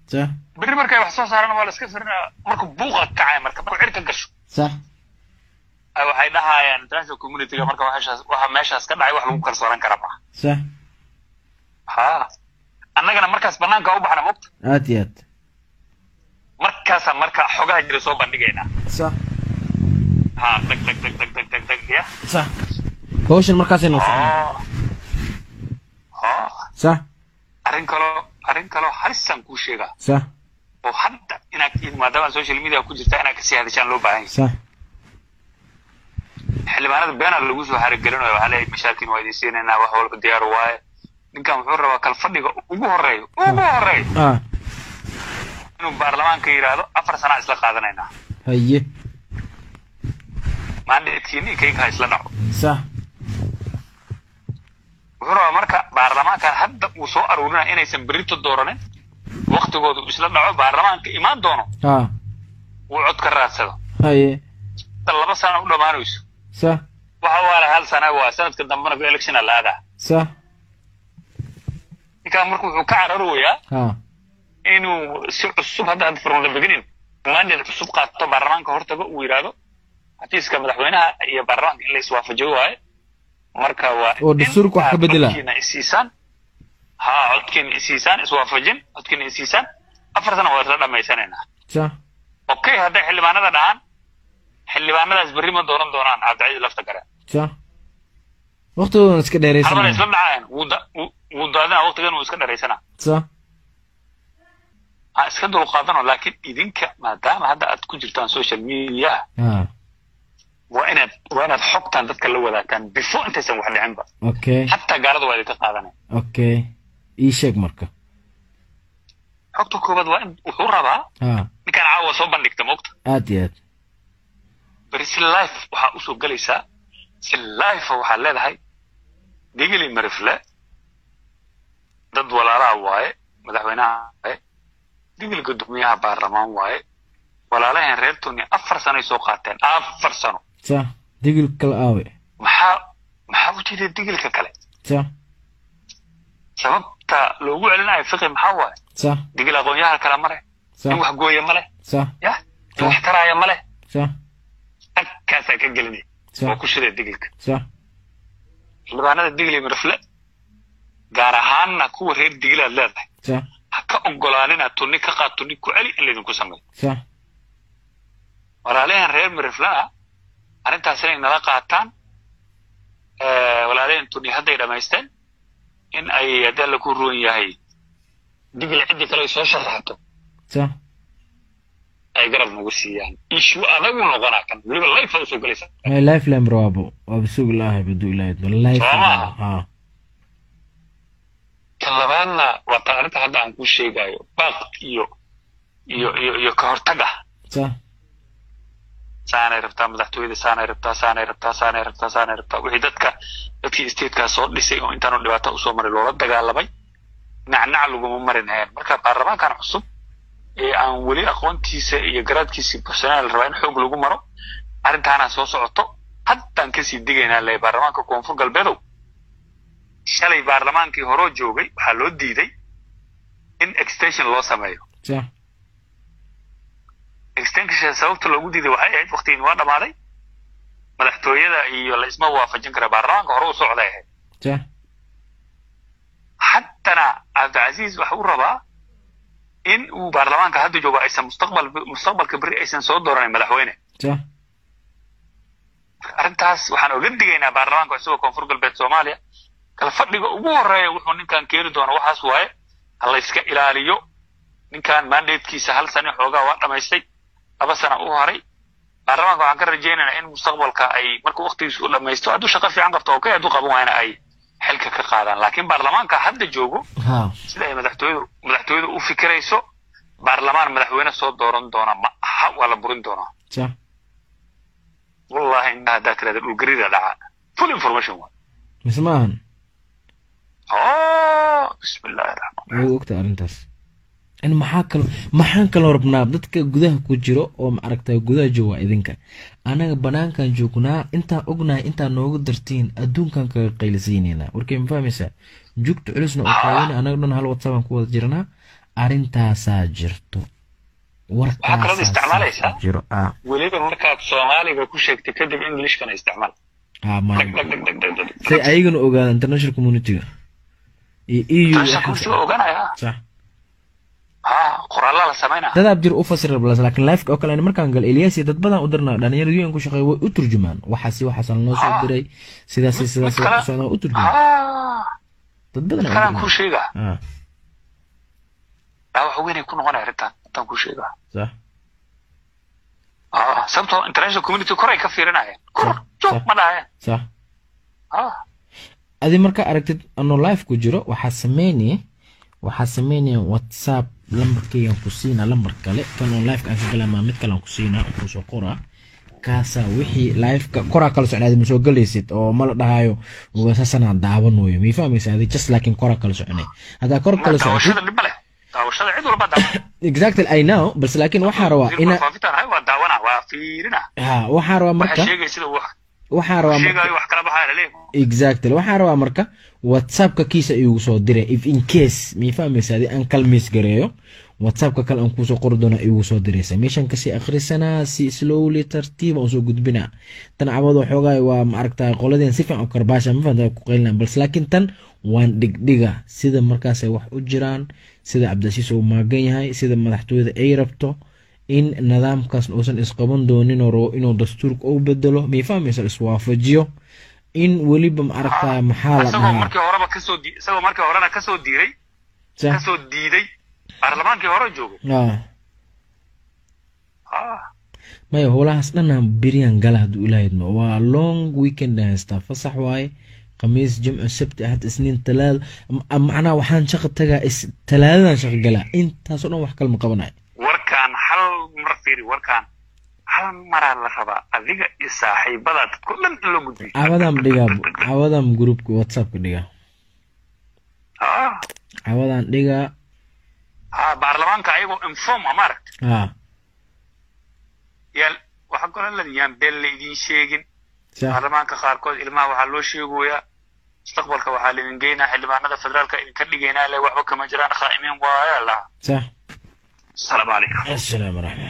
sax berri markay wax soo saaraan waa la iska firinaya marka buuqa kacaya marka markuu cirka gasho sax ay waxay dhahayaan international communityga marka waxaas waxa meeshaas ka dhacay wax lagu kalsoonan kara maaha sax ha annagana markaas banaanka u baxna mogta aad iyo aad markaasa marka xogaha jira soo bandhigaynaa sax ha dag dag dag dag dag dag dag ya sax hawshan markaasay noo socon oo oo sax arrin kaloo arrin kaloo halisaan kuu sheegaa sax oo hadda inaad maadaama social media ku jirta inaad kasii hadashaan loo baahan yahay sax xildhibaanada beenaa lagu soo xarigelinayo waxaa leeyahay mashaakil waa idin siinaynaa wax walba diyaar waaye ninkan wuxuu rabaa kalfadhiga ugu horeeyo ugu horeeyo ah inuu baarlamaanka yidhaahdo afar sanaa isla qaadanaynaa haye maandeedkiini kayga ha isla dhaco sax wuxuu rabaa marka baarlamaankan hadda uu soo aruurinaya inaysan berrito dooranin waktigooda uu isla dhaco baarlamaanka imaan doono ah uu cod ka raadsado haye hadda laba sana u dhammaanayso sax waxa waala hal sana waa sanadka dambena ku electiona la aadaa sax ninkan marka wuxuu ka cararoyaa ha inuu si cusub hadda hadda from the beginning mandate cusub qaato baarlamaanka hortago uu yidhaahdo xafiiska madaxweynaha iyo baarlamaanka in la iswaafajiyo waaye marka waa Oo dastuurka wax ka in bedela. codkiina isiisaan ha codkiina isiisaan iswaafajin codkiina isiisaan afar sana waa isla dhammaysanaynaa sax okay hadday xildhibaanada dhahaan xildhibaanadaas berri ma dooran doonaan cabdicasiis lafta gare sax waqtigoodan iska arbana dheeraysanaya isla dhacayaan wuu da- wuu- wuu daadinaa waqtigan wuu iska dharaysanaa sax ha iska dulqaadano laakiin idinka maadaama hadda aad ku jirtaan social media ha waa inaad waa inaad xogtan dadka la wadaagtaan before intaysan wax dhicinba okay xataa gaalada waa idinka qaadanaya okay ii sheeg marka xogta koobaad waa in wuxuu rabaa ha ninkaan caawa soo bandhigta moogta aad iyo aad beri si life waxaa usoo gelaysaa si life waxaad leedahay digili marifle dad walaalaha waaye madaxweynaha waaye digili guddoomiyaha baarlamaan waaye walaalaheen reer tuni afar sanoay soo qaateen afar sano sax digil kala aawe maxaa maxaa u jeeda digilka kale sax sababta loogu celinayo fiqi maxaa waaye sax digil aqoon-yahan kale ma leh sax in wax gooya ma leh sax yah in wax taraaya ma leh sax agkaasaa ka gelinaya sax waa ku shida digilka sax xildhibaanada digli marfle gaar ahaanna kuwa reer digilaad leedahay sax ha ka ogolaanina tunni ka qaad tunni ku celi in laydinku sameeyo sax walaalaheen reer mariflena arrintaas inay nala qaataan walaalaheen tunni hadday dhammaysteen in ay haddii alla ku ruwan yahay digil ciddii kale ay soo sharaxto sax ay garab nagu siiyaan ishu adagu noqonaa kan weliba life usoo gelaysa may lifeline raabo waaba sugi laahay badu ilaahay bal lifeline maaha. ha tan labaadna waa tan arrinta hadda aan kuu sheegayo baaq iyo iyo iyo iyo ka hortag ah sax saanay rabtaa madaxtooyada saanay rabtaa saanay rabtaa saanay rabtaa saanay rabtaa wixii dadka dadkii statekaa soo dhisay oo intaanu dhibaato usoo maray loola dagaalamay nacnac laguma marinayaan marka baarlamaankan cusub ee aan weli aqoontiisa iyo garaadkiisii buxsanaa la rabaa in xoog lagu maro arrintaana soo socoto haddaan kasii digaynaa le baarlamaanka koonfur galbeedow shalay baarlamaankii horoo joogay waxaa loo diiday in extension loo sameeyo sax extension sababta loogu diiday waxay ahayd waqtigii waa dhammaaday madaxtooyada iyo la isma waafajin kara baarlamaanka hore u socday ahayd sax haddana cabdicasiis waxa uu rabaa in uu baarlamaanka hadda joogo aysan mustaqbal mustaqbalka beri aysan soo dooranin madaxweyne sax arrintaas waxaan oga digaynaa baarlamaanka isagoo koonfur galbeed soomaaliya kala fadhiga ugu horeeya wuxuu ninkan keeni doona waxaas waaye ha la iska ilaaliyo ninkan mandatekiisa hal sane xoogaa waa dhamaystay laba sana u horay baarlamaanka waxaan ka rajaynaynaa in mustaqbalka ay markuu waqtigiisu u dhamaysto hadduu shaqo fiican qabto okay hadduu qaban waayna ay xilka ka qaadaan laakiin baarlamaanka hadda joogo ha sida ay madaxtooyadu madaxtooyadu u fikirayso baarlamaan madaxweyne soo dooran doona ma aha waa la burin doonaa sax wallahi indhaha haddaa tirahda dhulgarida dhaca full information waa mise ma ahan oh bismi illaahi raxmaan way ogta arrintaas in maxaa kalo maxaan kaloo rabnaa dadka gudaha ku jiro oo ma aragtaa gudaha jooga waa idinka anaga banaankan joognaa intaan ognahay intaan nooga dartiin adduunkan kaga qaylisiinayna warkay ma fahmaysaa jugta culusna oo taagana anaga dhan hal whatsappaan ku wada jirnaa arrintaasaa jirto Waxaa kaloo isticmaalaysaa? warkaasaa jiro ah weliba markaad soomaaliga ku sheegtay kadib englishkana isticmaal ah dhag ma dhag dhag dhag dhag dhag say ayagana ogaada international communityga iyo eu Taasha kursiga oganaya sax ha qoraalaa la samaynaa dadaab jir u fasir blas laakiin lifeka oo kale ani markaan gal elias iyo dad badan u dirna dhalinyarada un ku shaqeeya way u turjumaan waxaasi waxaasa lanoo soo Ah. diray sidaasi sidaas mid kale- wax u socdaa u turjumaan ha dad badan aa u kanaan dirna. kuu sheegaa ah dhaawac weynay ku noqonaya arrintan intaan kuu sheegaa sax ha sababtoo international community koray ka fiirinayeen kor Sax, joog sax. ma dhahayeen sax ha adi markaa aragtid anoo live ku jiro waxaa sameynaya waxaa sameynaya whatsapp lambarkaygan ku siinaa lambar kale kan oo liveka aan ka galaa mid kale aan ku siinaa oo kusoo qoraa kaasaa wixii liveka koraa kala socnaadi ma soo galaysid oo ma la dhahayo saasanaa daawan weyo mii fahmaysa adi just laakiin koraa kala soconay haddaa kor kala socotid daawashada dhib ma leh daawashada cid walba daawan exactly i know balse laakiin waxaa rabaa ina faafitaan hay waa daawana waa fiirina ha waxaa rabaa waxa marka sheegay sida wax waxaa rabaa marka sheegayo wax kala baxaya laleeyahay exactly waxaa rabaa marka whatsappka kiisa igu soo diray if in case mii fahmaysa adi aan kalmiis gareeyo whatsappka kale aan kuusoo qori doona igu soo diraysa meeshan kasii akhrisanaa si slowly tartiib aan usoo gudbinaa tan cabado xoogaa waa maaragtaa qoladeen si fiican u karbaasha ma fahanta ku qaylinaa balse laakiin tan waan dhigdhiga sida markaasay wax u jiraan sida cabdicasiis uu maagan yahay sida madaxtooyada ay rabto in nidaamkaas uusan isqaban doonin oo rabo inuu dastuurka u bedelo mii fahmaysa iswaafajiyo in weliba maaragtaa maxaa la isagoo dhahaa markii horeba kasoo di isagoo markii horena kasoo diiray Sa- kasoo diiday baarlamaankii hore joogo ah. ah maya howlahaas dhanaan beriyaan gala hadduu ilaahidmo waa long weekend aan haystaa fasax waaye khamiis jimco sabti ahad isniin talaada m- macnaha waxaan shaqa tagaa is talaadadan shaqa galaa intaasoo dhan wax kalma qabanayo warkaan hal mar fiiri warkaan hal maraa la rabaa adiga iyo saaxiibada dadko dhan in loo gudbiyo cawadam dhigaa cawadam groupka whatsappka dhigaa ah cawadaan dhigaa ah baarlamaanka ayagoo inform ah maaragta ah yaan waxa golan la yaan been la idiin sheegin sax baarlamaanka qaarkood ilmaha waxaa loo sheegoyaa mustaqbalka waxaa laidin geynaa xildhibaanada federaalka idinka dhigaynaa le waxba kama jiraan khaa'imiin waaya laha sax asalaamu calaykum assalaamu raxmat